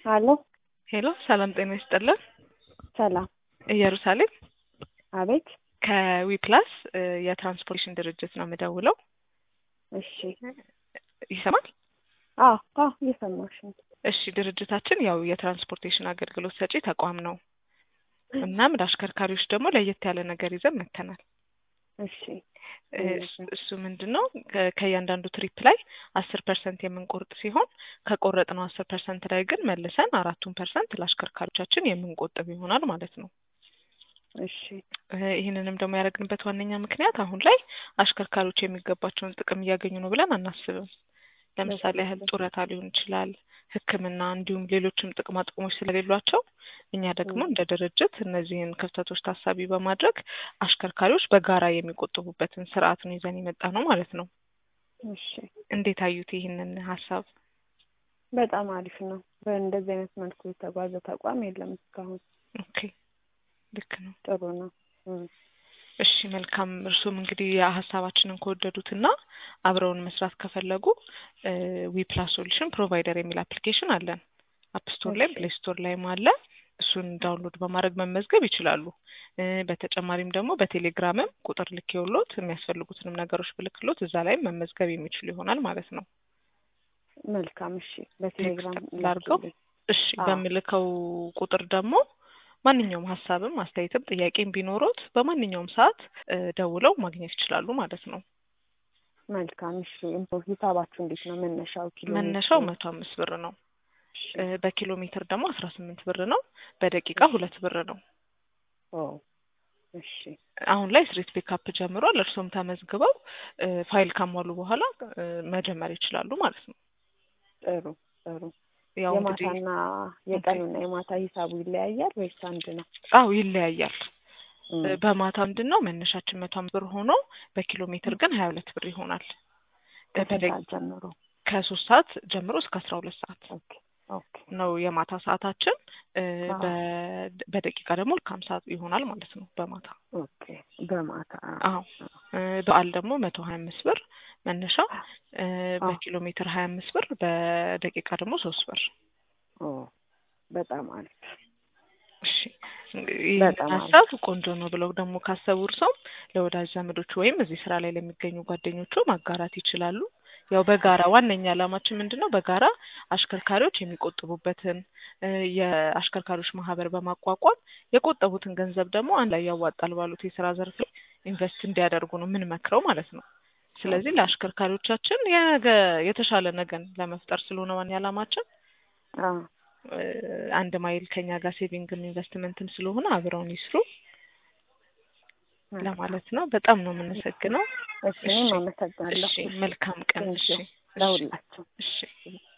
አሎ ሄሎ ሰላም ጤና ይስጥልን። ሰላም። ኢየሩሳሌም አቤት። ከዊፕላስ የትራንስፖርቴሽን ድርጅት ነው የምደውለው። እሺ። ይሰማል? አዎ አዎ፣ እየሰማሽ ነው። እሺ ድርጅታችን ያው የትራንስፖርቴሽን አገልግሎት ሰጪ ተቋም ነው። እናም ለአሽከርካሪዎች ደግሞ ለየት ያለ ነገር ይዘን መጥተናል። እሺ እሱ- እሱ ምንድን ነው ከ- ከእያንዳንዱ ትሪፕ ላይ አስር ፐርሰንት የምንቆርጥ ሲሆን ከቆረጥነው አስር ፐርሰንት ላይ ግን መልሰን አራቱን ፐርሰንት ለአሽከርካሪዎቻችን የምንቆጥብ ይሆናል ማለት ነው። እሺ እ ይህንንም ደግሞ ያደረግንበት ዋነኛ ምክንያት አሁን ላይ አሽከርካሪዎች የሚገባቸውን ጥቅም እያገኙ ነው ብለን አናስብም። ለምሳሌ ያህል ጡረታ ሊሆን ይችላል፣ ሕክምና እንዲሁም ሌሎችም ጥቅማ ጥቅሞች ስለሌሏቸው እኛ ደግሞ እንደ ድርጅት እነዚህን ክፍተቶች ታሳቢ በማድረግ አሽከርካሪዎች በጋራ የሚቆጥቡበትን ስርዓት ነው ይዘን የመጣ ነው ማለት ነው። እሺ፣ እንዴት አዩት ይህንን ሀሳብ? በጣም አሪፍ ነው። በእንደዚህ አይነት መልኩ የተጓዘ ተቋም የለም እስካሁን። ኦኬ ልክ ነው። ጥሩ ነው። እም፣ እሺ መልካም። እርሱም እንግዲህ ሀሳባችንን ከወደዱትና አብረውን መስራት ከፈለጉ ዊፕላስ ሶሉሽን ፕሮቫይደር የሚል አፕሊኬሽን አለን። አፕ ስቶር ላይም እሺ። ፕሌይ ስቶር ላይም አለ። እሱን ዳውንሎድ በማድረግ መመዝገብ ይችላሉ። እ በተጨማሪም ደግሞ በቴሌግራምም ቁጥር ልኬውሎት የሚያስፈልጉትንም ነገሮች ብልክሎት እዛ ላይም መመዝገብ የሚችሉ ይሆናል ማለት ነው። መልካም። እሺ፣ በቴሌግራም ቴክስት ላድርገው? ላኪልኝ። እሺ አዎ። በምልከው ቁጥር ደግሞ ማንኛውም ሀሳብም አስተያየትም ጥያቄም ቢኖሮት በማንኛውም ሰዓት እ ደውለው ማግኘት ይችላሉ ማለት ነው። መልካም። እሺ፣ እንቶ ሂሳባችሁ እንዴት ነው? መነሻው ኪሎ መነሻው ሜትሩ? መቶ አምስት ብር ነው። እሺ። እ በኪሎ ሜትር ደግሞ አስራ ስምንት ብር ነው። በደቂቃ ሁለት ብር ነው። ኦ እሺ፣ አሁን ላይ ስትሪት ፒካፕ ጀምሯል። እርሶም ተመዝግበው እ ፋይል ካሟሉ በኋላ እ መጀመር ይችላሉ ማለት ነው። ጥሩ ጥሩ። ያው እንግዲህ የማታና የቀኑና የማታ ሂሳቡ ይለያያል ወይስ አንድ ነው? አው ይለያያል። እም፣ እ በማታ ምንድን ነው መነሻችን መቶ አምስት ብር ሆኖ በኪሎ ሜትር ግን ሀያ ሁለት ብር ይሆናል። እ ከስንት በደቂ- ሰዓት ጀምሮ? ከሶስት ሰዓት ጀምሮ እስከ አስራ ሁለት ሰዓት ኦኬ ኦኬ። ነው የማታ ሰዓታችን። እ አዎ። በ- በደቂቃ ደግሞ ከሀምሳ ይሆናል ማለት ነው በማታ ኦኬ በማታ አዎ እ በዓል ደግሞ መቶ ሀያ አምስት ብር መነሻ እ አዎ። በኪሎ ሜትር ሀያ አምስት ብር በደቂቃ ደግሞ ሶስት ብር። ኦ በጣም አሪፍ። እሺ ይህ በጣም አሪፍ። ሀሳብ ቆንጆ ነው ብለው ደግሞ ካሰቡ እርሶም ለወዳጅ ዘመዶቹ ወይም እዚህ ስራ ላይ ለሚገኙ ጓደኞቹ ማጋራት ይችላሉ። ያው በጋራ ዋነኛ ዓላማችን ምንድን ነው? በጋራ አሽከርካሪዎች የሚቆጥቡበትን እ የአሽከርካሪዎች ማህበር በማቋቋም የቆጠቡትን ገንዘብ ደግሞ አንድ ላይ ያዋጣል ባሉት የስራ ዘርፍ ላይ ኢንቨስት እንዲያደርጉ ነው የምንመክረው ማለት ነው። ስለዚህ ለአሽከርካሪዎቻችን የነገ የተሻለ ነገን ለመፍጠር ስለሆነ ዋና ዓላማችን አዎ እ አንድ ማይል ከኛ ጋር ሴቪንግም ኢንቨስትመንትም ስለሆነ አብረውን ይስሩ ለማለት ነው። በጣም ነው የምንሰግነው። እሺ፣ እኔም አመሰግናለሁ። እሺ መልካም ቀን። እሺ ቴንኪው ለሁላችሁ። እሺ